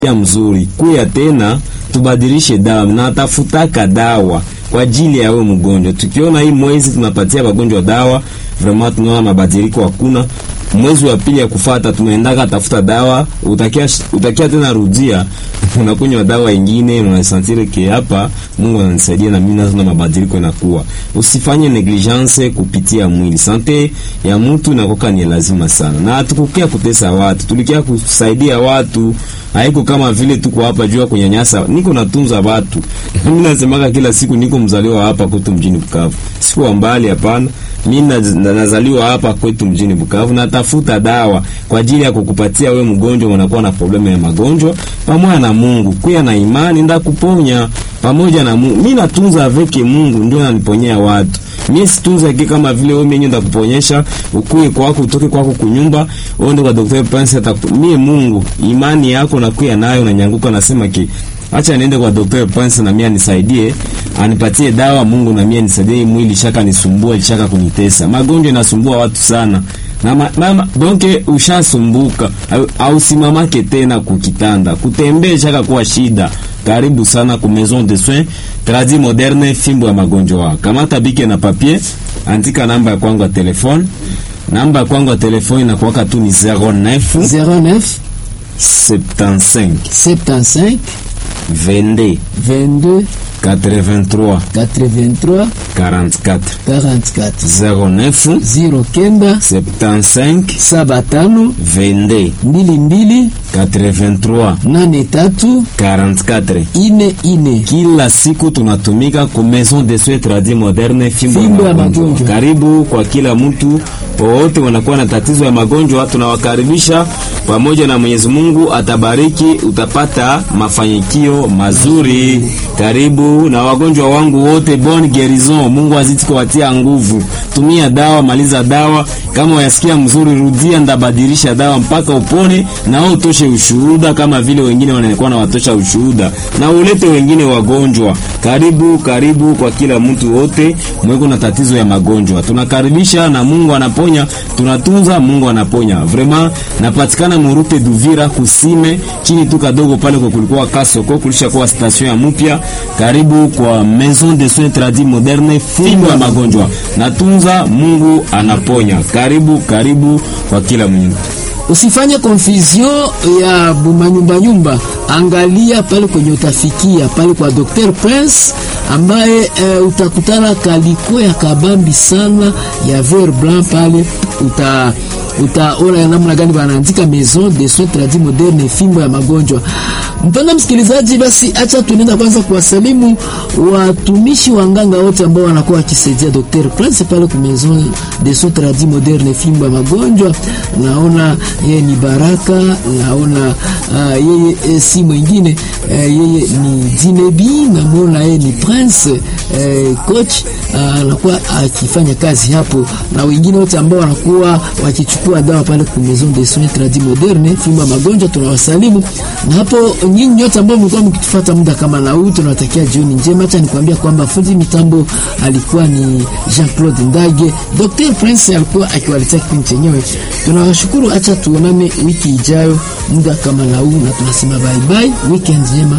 ya mzuri kuya tena tubadilishe dawa na tafutaka dawa kwa ajili ya wewe mgonjwa. Tukiona hii mwezi tunapatia wagonjwa dawa, vraiment tunaona mabadiliko hakuna. Mwezi wa pili ya kufata tunaendaka tafuta dawa, utakia utakia tena rudia unakunywa dawa ingine, unasantire ke hapa Mungu ananisaidia na mimi nazo na mabadiliko inakuwa. Usifanye negligence kupitia mwili. Sante ya mtu inakoka ni lazima sana. Na hatukukia kutesa watu, tulikia kusaidia watu. Haiko kama vile tuko hapa jua kunyanyasa. Niko natunza watu. Mimi nasemaga kila siku niko mzaliwa hapa kwetu mjini Bukavu. Siko mbali hapana. Mimi nazaliwa hapa kwetu mjini Bukavu, natafuta dawa kwa ajili ya kukupatia we mgonjwa, unakuwa na problemu ya magonjwa, pamoja na Mungu kuya na imani ndakuponya pamoja na Mungu. Mimi natunza aveke Mungu ndio ananiponyea watu. Mimi situnza kike kama vile wewe mwenyewe ndakuponyesha, ukuye kwako utoke kwako kunyumba, uende kwa daktari Prince ataku. Mimi Mungu, imani yako na kuya nayo na nyanguka nasema ki Acha niende kwa Dr. Prince na mimi anisaidie, anipatie dawa Mungu na mimi anisaidie mwili shaka nisumbua, shaka kunitesa. Magonjwa inasumbua watu sana. Na ma, mama donke ushasumbuka au simamake tena kukitanda. Kutembea shaka kuwa shida. Karibu sana ku Maison de Soins Tradi Moderne fimbo ya magonjwa. Kamata bike na papier, andika namba ya kwangu ya telefone. Namba ya kwangu ya telefone inakuwa tu ni 09 09 75 75 22 22 83 83 44 44 09 09 75 75 22 22 83 83 44 ine ine. kila siku tunatumika ku Maison de Soins Tradis Moderne fimbo Fimbo ya ya magonjwa. magonjwa. Karibu kwa kila mtu wowote wanakuwa na tatizo ya magonjwa, tunawakaribisha pamoja na Mwenyezi Mungu atabariki, utapata mafanikio mazuri. Karibu na wagonjwa wangu wote, bon guerison. Mungu azidi kuwatia nguvu. Tumia dawa, maliza dawa. Kama wayasikia mzuri, rudia, ndabadilisha dawa mpaka upone, na wewe utoshe ushuhuda kama vile wengine wanakuwa na watosha ushuhuda, na ulete wengine wagonjwa. Karibu, karibu kwa kila mtu wote mweko na tatizo ya magonjwa, tunakaribisha na Mungu anaponya, tunatunza, Mungu anaponya. Vraiment napatikana Murute Duvira kusime chini tu kadogo pale kwa kulikuwa kasoko kulisha kuwa station ya mpya. Karibu kwa Maison de Soins Tradis Moderne, fimbo ya magonjwa, natunza, Mungu anaponya. Karibu, karibu kwa kila mtu. Usifanye confusion ya bumanyumba nyumba, angalia pale kwenye utafikia pale kwa Dr. Prince ambaye e, utakutana kaliko ya kabambi sana ya ver blanc pale uta utaona ya namna gani wanaandika Maison de Soins Tradis Moderne fimbo ya magonjwa. Mpenda msikilizaji, basi acha tunaenda kwanza kuwasalimu watumishi wa nganga wote ambao wanakuwa wakisaidia Dr. Prince pale kwa Maison de Soins Tradis Moderne fimbo ya magonjwa. Naona yeye ni Baraka, naona uh, yeye e, si mwingine uh, yeye ni Dinebi, namuona yeye ni Prince uh, coach anakuwa uh, akifanya kazi hapo, na wengine wote ambao wanakuwa wakichukua dawa pale kwa Maison de Soins Tradis Moderne fimbo ya magonjwa, tunawasalimu na hapo nyinyi nyote ambao mlikuwa mkitufuata muda kama na huu, tunawatakia jioni njema. Acha nikwambia kwamba fundi mitambo alikuwa ni Jean-Claude Ndage, Dr. Prince alikuwa akiwaletea kipindi chenyewe. Tunawashukuru, acha tuonane wiki ijayo muda kama na huu, na tunasema bye bye, weekend njema.